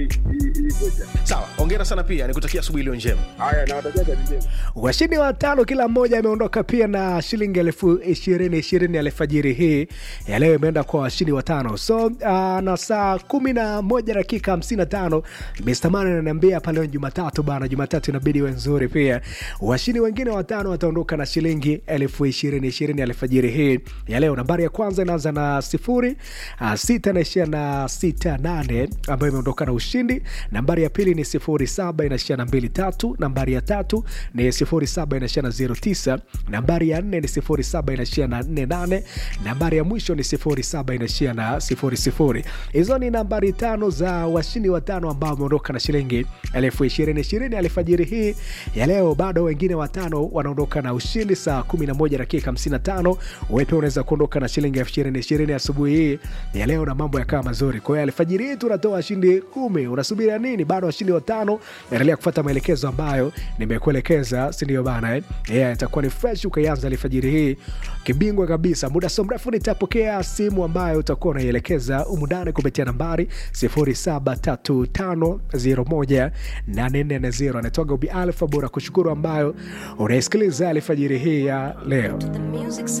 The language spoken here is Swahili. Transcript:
ilivyoja. sawa ongera sana pia nikutakia asubuhi iliyo njema Haya, nawatakia kazi njema. washindi watano kila mmoja ameondoka pia na shilingi elfu ishirini ishirini alfajiri hii ya leo imeenda kwa washindi watano so uh, na saa kumi na moja dakika hamsini na tano mistamani ananiambia hapa leo ni jumatatu bana jumatatu inabidi iwe nzuri pia washindi wengine watano wataondoka na shilingi elfu ishirini ishirini alfajiri hii ya leo nambari ya kwanza inaanza na sifuri uh, sita inaishia na sita nane ambayo imeondoka na ushindi nambari ya pili ni sifuri saba inaishia na mbili tatu nambari ya tatu ni sifuri saba inaishia na zero tisa nambari ya nne ni sifuri saba inaishia na nne nane nambari ya mwisho ni sifuri saba inaishia na sifuri sifuri hizo ni nambari tano za washindi watano ambao wameondoka na shilingi elfu ishirini ishirini alfajiri hii ya leo bado wengine watano wanaondoka na ushindi saa 11 dakika 55 wewe pia unaweza kuondoka na shilingi elfu ishirini ishirini asubuhi hii ya leo na mambo yakawa mazuri kwa hiyo alfajiri hii tunatoa washindi kumi unasubiria nini bado washindi watano endelea kufuata maelekezo ambayo nimekuelekeza sindio bana eh? yeah, itakuwa ni fresh ukaianza alfajiri hii kibingwa kabisa muda so mrefu nitapokea simu ambayo utakuwa unaielekeza umundani kupitia nambari 0735018440 anatoga ubi alfa bora kushukuru ambayo unaisikiliza alfajiri hii ya leo The music